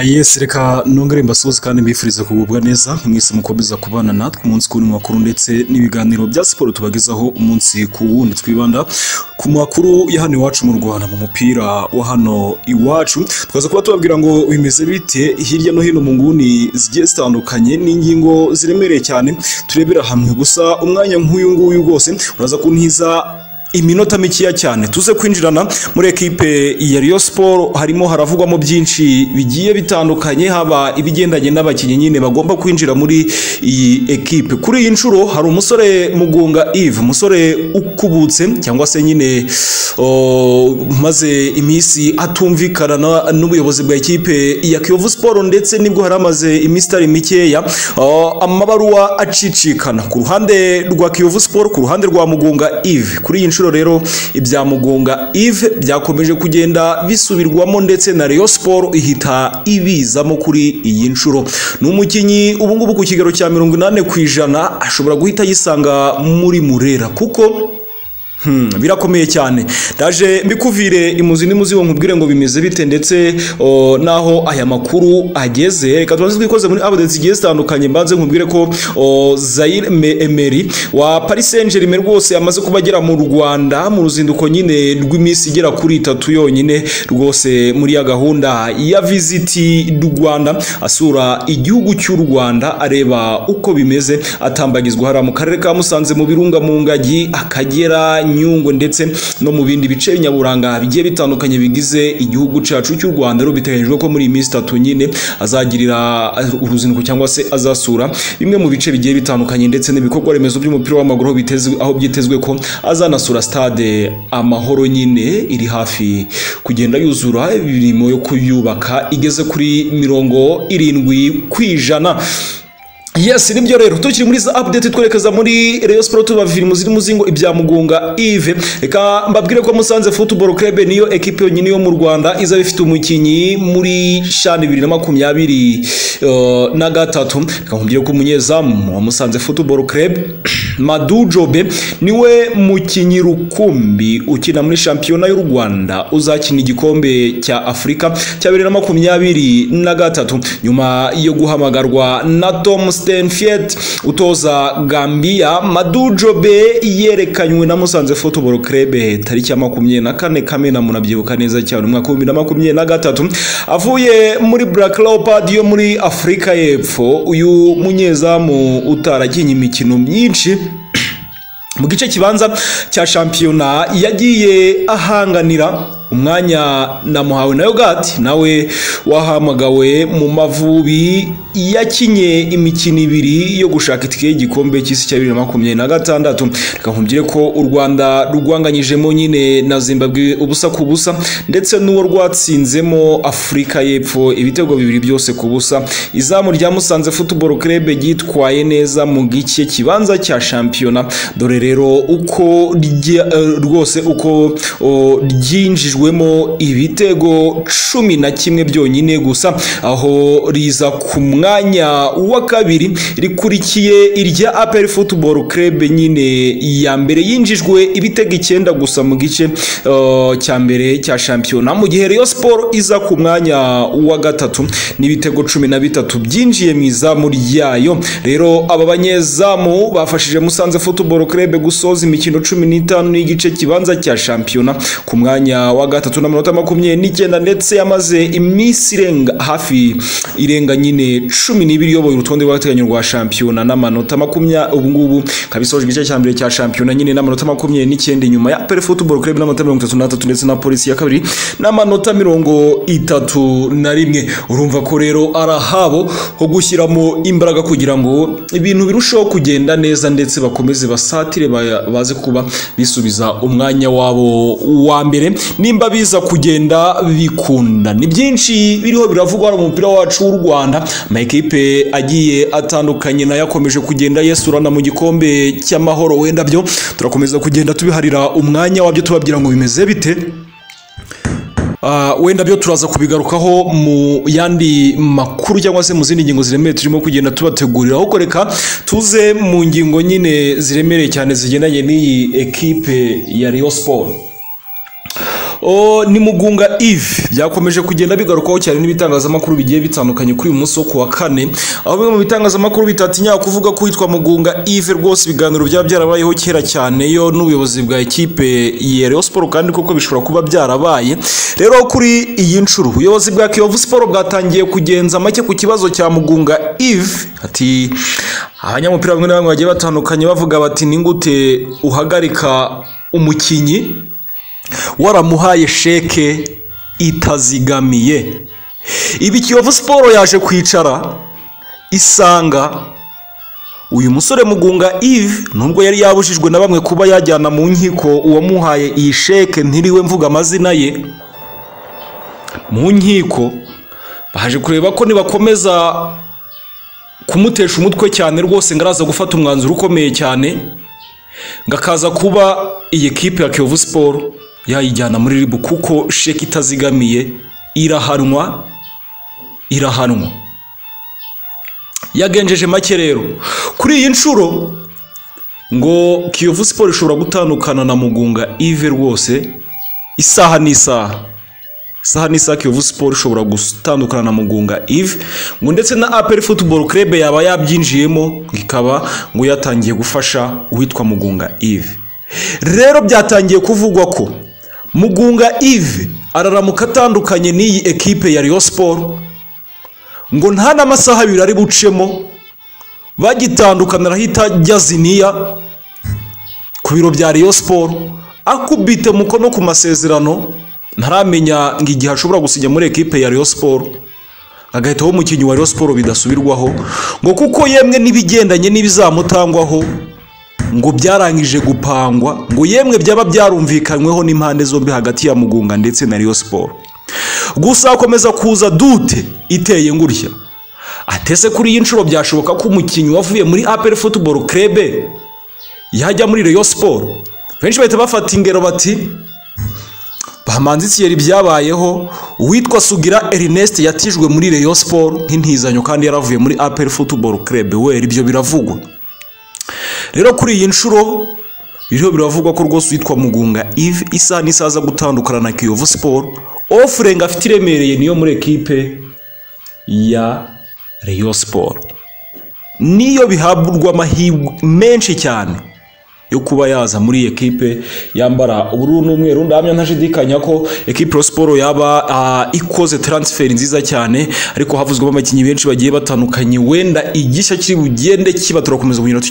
Yes reka nongere mbasuhuze kandi mbifurize kugubwa neza mwese mukomeza kubana natwe umunsi ku makuru ndetse n'ibiganiro bya siporo tubagezaho umunsi ku wundi twibanda ku makuru ya hano iwacu mu Rwanda mu mupira wa hano iwacu twaza kuba tubabwira ngo bimeze bite hirya no hino mu nguni zigiye zitandukanye n'ingingo ziremereye cyane turebera hamwe gusa umwanya nk'uyu nguyu rwose uraza kuntiza iminota mikeya cyane tuze kwinjirana muri ekipe ya Rayon Sport harimo haravugwamo byinshi bigiye bitandukanye haba ibigendanye n'abakinnyi nyine bagomba kwinjira muri iyi ekipe kuri iyi nshuro hari umusore Mugunga Yves umusore ukubutse cyangwa se nyine maze iminsi atumvikana n'ubuyobozi bwa ekipe ya Kiyovu Sport ndetse nibwo hari amaze iminsi itari mikeya amabaruwa acicikana ku ruhande rwa Kiyovu Sport ku ruhande rwa Mugunga Yves kuri iyi nshuro rero ibya mugunga Yves byakomeje kugenda bisubirwamo ndetse na Rayon Sport ihita ibizamo kuri iyi nshuro ni umukinnyi ubu ngubu ku kigero cya mirongo inani ku ijana ashobora guhita yisanga muri murera kuko birakomeye cyane ndaje mbikuvire imuzi n'imuzi wo nkubwire ngo bimeze bite ndetse naho aya makuru ageze reka tubanze twikoze muri abode zigiye zitandukanye mbanze nkubwire ko zayire emeri wa paris saint germain rwose amaze kuba agera mu rwanda mu ruzinduko nyine rw'iminsi igera kuri itatu yonyine rwose muri ya gahunda ya visiti rwanda asura igihugu cy'u rwanda areba uko bimeze atambagizwa hariya mu karere ka musanze mu birunga mu ngagi akagera nyungwe ndetse no mu bindi bice nyaburanga bigiye bitandukanye bigize igihugu cyacu cy'u rwanda rero biteganyijwe ko muri iyi minsi itatu nyine azagirira uruzinduko cyangwa se azasura bimwe mu bice bigiye bitandukanye ndetse n'ibikorwa remezo by'umupira w'amaguru aho byitezwe ko azanasura stade amahoro nyine iri hafi kugenda yuzura imirimo yo kuyubaka igeze kuri mirongo irindwi ku ijana Yes nibyo rero tukiri muri za update twerekeza muri Rayon Sport tubavira mu zirimo zingo ibya Mugunga Yves reka mbabwire ko Musanze Football Club niyo ekipe yonyine yo mu Rwanda iza bifite umukinyi muri shani 2020 uh, na gatatu reka nkumbye ko umunyezamu wa Musanze Football Club Madu Jobe niwe mukinyi rukumbi ukina muri shampiyona y'u Rwanda uzakina igikombe cya Afrika cya 2023 na gatatu nyuma yo guhamagarwa na Tom Stenfiet utoza Gambia Madujobe yerekanywe na Musanze Football Club tariki ya makumyabiri na kane Kamena munabyibuka neza cyane umwaka w'ibihumbi na makumyabiri na gatatu avuye muri Black Leopard yo muri Afurika y'Epfo uyu munyezamu utarakinye imikino myinshi mu gice kibanza cya shampiyona yagiye ahanganira umwanya namuhawe na yogati nawe wahamagawe mu mavubi yakinye imikino ibiri yo gushaka itike y'igikombe cy'isi cya bibiri na makumyabiri na gatandatu reka nkumbwire ko u rwanda rwanganyijemo nyine na zimbabwe ubusa ku busa ndetse n'uwo rwatsinzemo afurika y'epfo ibitego bibiri byose ku busa izamu rya musanze futuboro kerebe ryitwaye neza mu gice kibanza cya shampiyona dore rero uko rwose uko ryinjijwe ryatsinzwemo ibitego cumi na kimwe byonyine gusa aho riza ku mwanya wa kabiri rikurikiye irya aperi futuboro kerebe nyine ya mbere yinjijwe ibitego icyenda gusa mu gice cya mbere cya shampiyona mu gihe Rayon Sport iza ku mwanya wa gatatu n'ibitego cumi na bitatu byinjiye mu izamu ryayo rero aba banyezamu bafashije Musanze futuboro kerebe gusoza imikino cumi n'itanu n'igice kibanza cya shampiyona ku mwanya wa gatatu n'amanota makumyabiri n'icyenda ndetse yamaze iminsi irenga hafi irenga nyine cumi n'ibiri iyoboye urutonde rw'agateganyo rwa shampiyona n'amanota makumyabiri ubu ngubu ikaba isoje igice cya mbere cya shampiyona nyine n'amanota makumyabiri n'icyenda inyuma ya pere futuboro kureba n'amanota mirongo itatu n'atatu ndetse na polisi ya kabiri n'amanota mirongo itatu na rimwe urumva ko rero ari ahabo ho gushyiramo imbaraga kugira ngo ibintu birusheho kugenda neza ndetse bakomeze basatire baze kuba bisubiza umwanya wabo wa mbere nimba biza kugenda bikunda ni byinshi biriho biravugwa mu mupira wacu w'u rwanda amakipe agiye atandukanye nayo akomeje kugenda yesurana mu gikombe cy'amahoro wenda byo turakomeza kugenda tubiharira umwanya wabyo tubabwira ngo bimeze bite wenda byo turaza kubigarukaho mu yandi makuru cyangwa se mu zindi ngingo ziremereye turimo kugenda tubateguriraho reka tuze mu ngingo nyine ziremereye cyane zigendanye n'iyi ekipe ya Rayon Sport Oh, ni Mugunga Yves byakomeje kugenda bigarukwaho cyane n'ibitangazamakuru bigiye bitandukanye kuri uyu munsi wo kuwa kane aho bimwe mu bitangazamakuru bitatinya kuvuga ko witwa Mugunga Yves rwose ibiganiro byaba byarabayeho kera cyane yo n'ubuyobozi bwa ekipe ya Rayon Sport kandi koko bishobora kuba byarabaye rero kuri iyi nshuro ubuyobozi bwa Kiyovu Sport bwatangiye kugenza make ku kibazo cya Mugunga Yves ati abanyamupira bamwe na bamwe bagiye batandukanye bavuga bati ni gute uhagarika umukinnyi waramuhaye sheke itazigamiye ibi kiyovu siporo yaje kwicara isanga uyu musore mugunga Yves nubwo yari yabujijwe na bamwe kuba yajyana mu nkiko uwamuhaye iyi sheke ntiriwe mvuga amazina ye mu nkiko baje kureba ko nibakomeza kumutesha umutwe cyane rwose ngo araza gufata umwanzuro ukomeye cyane ngo akaza kuba iyi kipe ya kiyovu siporo yayijyana muri ribu kuko sheke itazigamiye irahanwa irahanwa yagenjeje make rero kuri iyi nshuro ngo kiyovu siporo ishobora gutandukana na mugunga ive rwose isaha n'isaha isaha n'isaha kiyovu siporo ishobora gutandukana na mugunga ive ngo ndetse na aperi futuboro kerebe yaba yabyinjiyemo ikaba ngo yatangiye gufasha uwitwa mugunga ive rero byatangiye kuvugwa ko mugunga ive araramuka atandukanye n'iyi ekipe ya riyo siporo ngo nta n'amasaha abiri ari bucemo bagitandukana arahita ajya ziniya ku biro bya riyo siporo akubite umukono ku masezerano ntaramenya ngo igihe ashobora gusinya muri ekipe ya riyo siporo agahitaho umukinnyi wa riyo siporo bidasubirwaho ngo kuko yemwe n'ibigendanye n'ibizamutangwaho ngo byarangije gupangwa ngo yemwe byaba byarumvikanyweho n'impande zombi hagati ya mugunga ndetse na riyo siporo gusa hakomeza kuza dute iteye ngurya atese kuri iyi nshuro byashoboka ko umukinnyi wavuye muri aperi futuboro kerebe yajya muri riyo siporo benshi bahita bafata ingero bati bamanzikiye ibyabayeho uwitwa sugira ernest yatijwe muri riyo siporo nk'intizanyo kandi yaravuye muri aperi futuboro kerebe we ibyo biravugwa rero kuri iyi nshuro rero biravugwa ko rwose witwa mugunga ive isaha n'isaha aza gutandukana na kiyovu siporo ofure ngo afite iremereye niyo muri ekipe ya riyo siporo niyo bihabwa amahirwe menshi cyane yo kuba yaza muri iyi ekipe yambara ubururu n'umweru ndamya ntashidikanya ko ekipe ya siporo yaba uh, ikoze taransiferi nziza cyane ariko havuzwemo abakinnyi benshi bagiye batandukanye wenda igishya kiri bugende kiba turakomeza kugira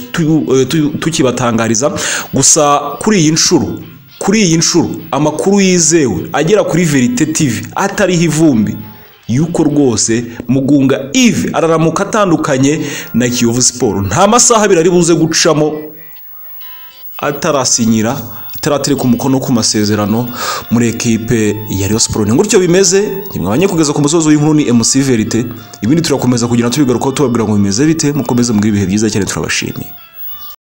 tukibatangariza gusa kuri iyi nshuro kuri iyi nshuro amakuru yizewe agera kuri verite tv atariho ivumbi yuko rwose mugunga ive araramuka atandukanye na kiyovu siporo nta masaha abiri ari buze gucamo atarasinyira ataratereka umukono ku masezerano muri ekipe ya Rayon Sport ni gutyo bimeze mwabanye kugeza ku musozo w'inkuru ni MC Verite ibindi turakomeza kugira tubigaruka tubabwira ngo bimeze bite mukomeze mu ibihe byiza cyane turabashimiye